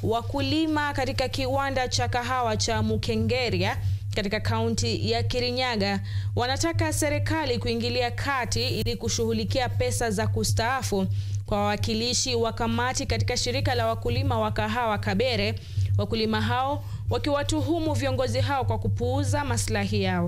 Wakulima katika kiwanda cha kahawa cha Mukengeria katika kaunti ya Kirinyaga wanataka serikali kuingilia kati ili kushughulikia pesa za kustaafu kwa wawakilishi wa kamati katika shirika la wakulima wa kahawa Kabere, wakulima hao wakiwatuhumu viongozi hao kwa kupuuza maslahi yao.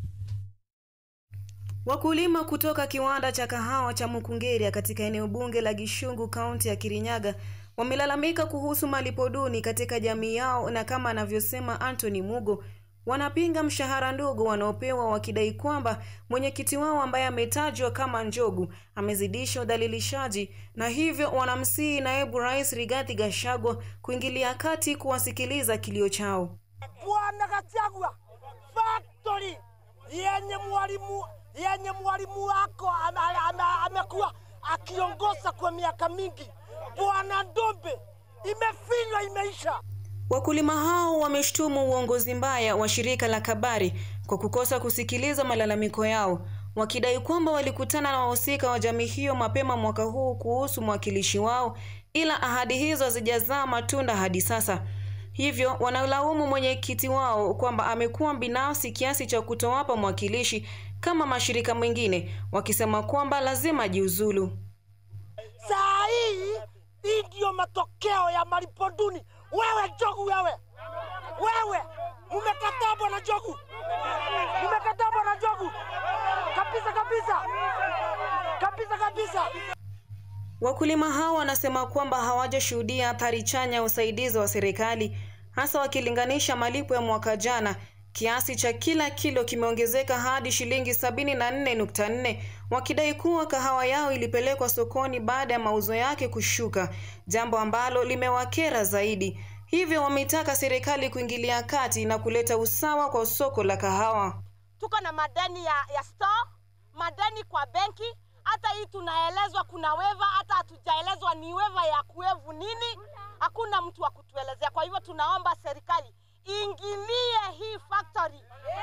Wakulima kutoka kiwanda cha kahawa cha Mukungeria katika eneo bunge la Gishungu kaunti ya Kirinyaga wamelalamika kuhusu malipo duni katika jamii yao, na kama anavyosema Anthony Mugo, wanapinga mshahara ndogo wanaopewa wakidai kwamba mwenyekiti wao ambaye ametajwa kama Njogu amezidisha udhalilishaji, na hivyo wanamsihi naibu rais Rigathi Gachagua kuingilia kati kuwasikiliza kilio chao. Bwana Gachagua, factory yenye mwalimu yenye mwalimu wako amekuwa akiongoza kwa miaka mingi, Bwana Ndombe, imefinywa imeisha. Wakulima hao wameshtumu uongozi mbaya wa shirika la Kabari kwa kukosa kusikiliza malalamiko yao, wakidai kwamba walikutana na wahusika wa jamii hiyo mapema mwaka huu kuhusu mwakilishi wao, ila ahadi hizo hazijazaa matunda hadi sasa. Hivyo wanalaumu mwenyekiti wao kwamba amekuwa binafsi kiasi cha kutowapa mwakilishi kama mashirika mengine, wakisema kwamba lazima ajiuzulu. Saa hii hii ndiyo matokeo ya malipo duni. Wewe Njogu, wewe wewe, mumekataa bwana Njogu, mumekataa bwana Njogu kabisa kabisa kabisa kabisa. Wakulima hao wanasema kwamba hawajashuhudia athari chanya ya usaidizi wa serikali, hasa wakilinganisha malipo ya mwaka jana. Kiasi cha kila kilo kimeongezeka hadi shilingi sabini na nne nukta nne wakidai kuwa kahawa yao ilipelekwa sokoni baada ya mauzo yake kushuka, jambo ambalo limewakera zaidi. Hivyo wameitaka serikali kuingilia kati na kuleta usawa kwa soko la kahawa. Tuko na madeni ya, ya store, madeni kwa benki. Hata hii tunaelezwa kuna weva, hata hatujaelezwa ni weva ya kuevu nini. Hakuna mtu wa kutuelezea. Kwa hivyo tunaomba serikali ingilie hii factory,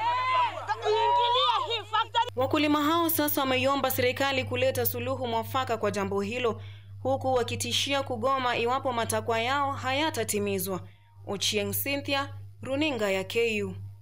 ingilie hii factory. Wakulima hao sasa wameiomba serikali kuleta suluhu mwafaka kwa jambo hilo, huku wakitishia kugoma iwapo matakwa yao hayatatimizwa. Ochieng Cynthia, runinga ya KU.